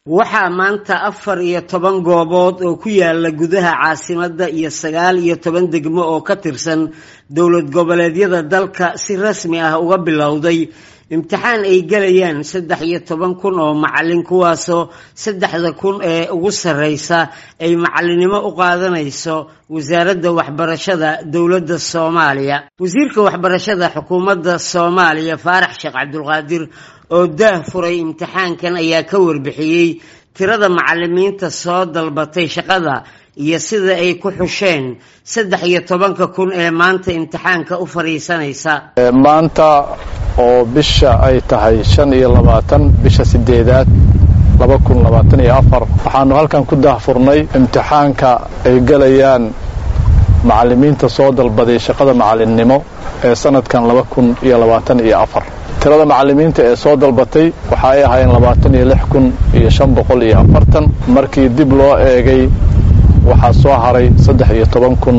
waxaa maanta afar iyo toban goobood oo ku yaala gudaha caasimadda iyo sagaal iyo toban degmo oo ka tirsan dowlad goboleedyada dalka si rasmi ah uga bilowday imtixaan ay gelayaan saddex iyo toban kun oo macalin kuwaasoo saddexda kun ee ugu sarreysa ay macalinimo u qaadanayso wasaaradda waxbarashada dowladda soomaaliya wasiirka waxbarashada xukuumadda soomaaliya faarax sheekh cabdulqaadir oo daah furay imtixaankan ayaa ka warbixiyey tirada macalimiinta soo dalbatay shaqada iyo sida ay ku xusheen saddex iyo tobanka kun ee maanta imtixaanka u fadhiisanaysa maanta oo bisha ay tahay shan iyo labaatan bisha sideedaad laba kun labaatan iyo afar waxaanu halkan ku daahfurnay imtixaanka ay gelayaan macalimiinta soo dalbaday shaqada macalinimo ee sanadkan laba kun iyo labaatan iyo afar tirada macalimiinta ee soo dalbatay waxa ay ahaayeen labaatan iyo lix kun iyo shan boqol iyo afartan markii dib loo eegay waxaa soo haray saddex iyo toban kun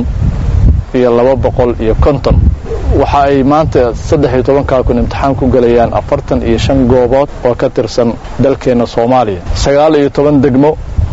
iyo laba boqol iyo konton waxa ay maanta saddex iyo tobankaa kun imtixaan ku gelayaan afartan iyo shan goobood oo ka tirsan dalkeenna soomaaliya sagaal iyo toban degmo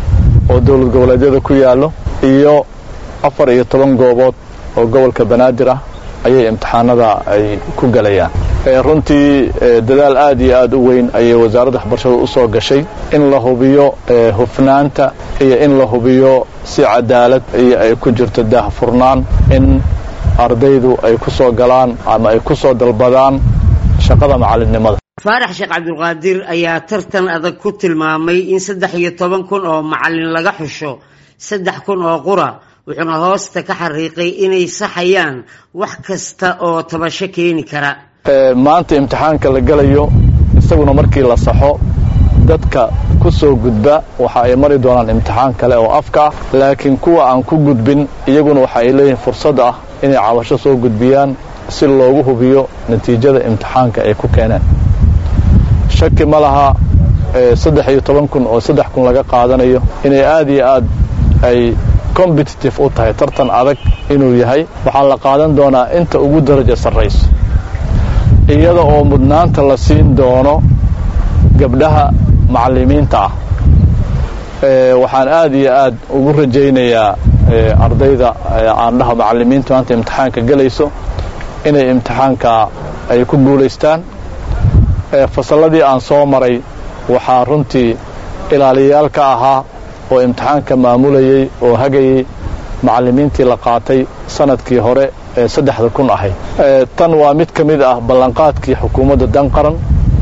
oo dowlad goboleedyada ku yaallo iyo afar iyo toban goobood oo gobolka banaadir ah ayay imtixaanada ay ku gelayaan runtii dadaal aad iyo aad u weyn ayay wasaaradda waxbarashada u soo gashay in la hubiyo hufnaanta iyo in la hubiyo si cadaalad iyo ay ku jirto daahfurnaan in ardaydu ay ku soo galaan ama ay ku soo dalbadaan shaqada macalinimada faarax sheekh cabdulqaadir ayaa tartan adag ku tilmaamay in saddex iyo toban kun oo macalin laga xusho saddex kun oo qura wuxuuna hoosta ka xariiqay inay saxayaan wax kasta oo tabasho keeni kara maanta imtixaanka la gelayo isaguna markii la saxo dadka ku soo gudba waxa ay mari doonaan imtixaan kale oo afka laakiin kuwa aan ku gudbin iyaguna waxa ay leeyihiin fursad ah inay cabasho soo gudbiyaan si loogu hubiyo natiijada imtixaanka ay ku keeneen shaki ma laha saddex iyo toban kun oo saddex kun laga qaadanayo inay aad iyo aad ay competitive u tahay tartan adag inuu yahay waxaa la qaadan doonaa inta ugu daraja sarrayso iyada oo mudnaanta la siin doono gabdhaha macalimiinta ah waxaan aad iyo aad ugu rajaynayaa ardayda aandhaha macalimiinta maanta imtixaanka gelayso inay imtixaanka ay ku guulaystaan fasalladii aan soo maray waxaa runtii ilaaliyayaal ka ahaa oo imtixaanka maamulayey oo hagayey macalimiintii la qaatay sanadkii hore ee saddexda kun ahayd tan waa mid ka mid ah ballanqaadkii xukuumadda dan qaran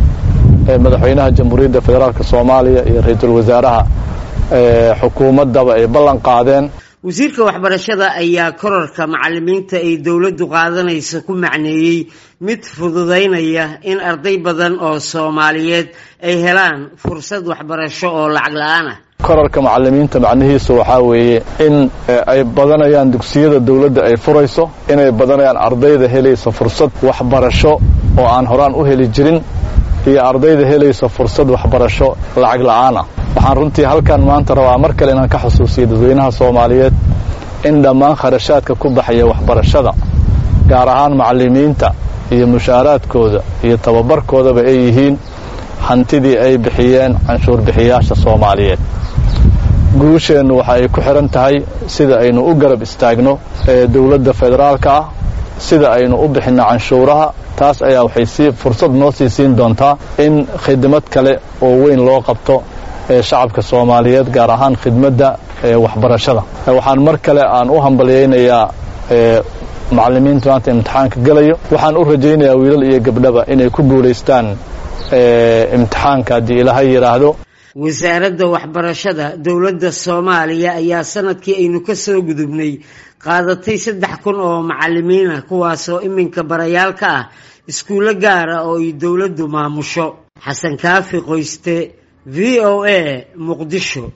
ee madaxweynaha jamhuuriyadda federaalk soomaaliya iyo ra-iisul wasaaraha xukuumaddaba ay ballan qaadeen wasiirka waxbarashada ayaa korarka macalimiinta ay dowladdu qaadanaysa ku macneeyey mid fududaynaya in arday badan oo soomaaliyeed ay helaan fursad waxbarasho oo lacag la-aan ah korarka macalimiinta macnihiisu waxaa weeye in ay badanayaan dugsiyada dawladda ay furayso inay badanayaan ardayda helaysa fursad waxbarasho oo aan horaan u heli jirin iyo ardayda helaysa fursad waxbarasho lacag la'aan ah waxaan runtii halkan maanta rabaa mar kale inaan ka xusuusiyo dadweynaha soomaaliyeed in dhammaan kharashaadka ku baxaya waxbarashada gaar ahaan macalimiinta iyo mushaaraadkooda iyo tababarkoodaba ay yihiin hantidii ay bixiyeen canshuur bixiyaasha soomaaliyeed guusheennu waxa ay ku xidhan tahay sida aynu u garab istaagno ee dowladda federaalka ah sida aynu u bixinno canshuuraha taas ayaa waxay sii fursad noo sii siin doontaa in khidmad kale oo weyn loo qabto ee shacabka soomaaliyeed gaar ahaan khidmadda ee waxbarashada waxaan mar kale aan u hambalyaynayaa macalimiinta maanta imtixaanka gelayo waxaan u rajaynayaa wiilal iyo gabdhaba inay ku guulaystaan imtixaanka haddii ilaahay yidhaahdo wasaaradda waxbarashada dowladda soomaaliya ayaa sanadkii aynu ka soo gudubnay qaadatay saddex kun oo macalimiin ah kuwaasoo iminka barayaal ka ah iskuullo gaara oo ay dowladdu maamusho xasan kaafi qoyste v o a muqdisho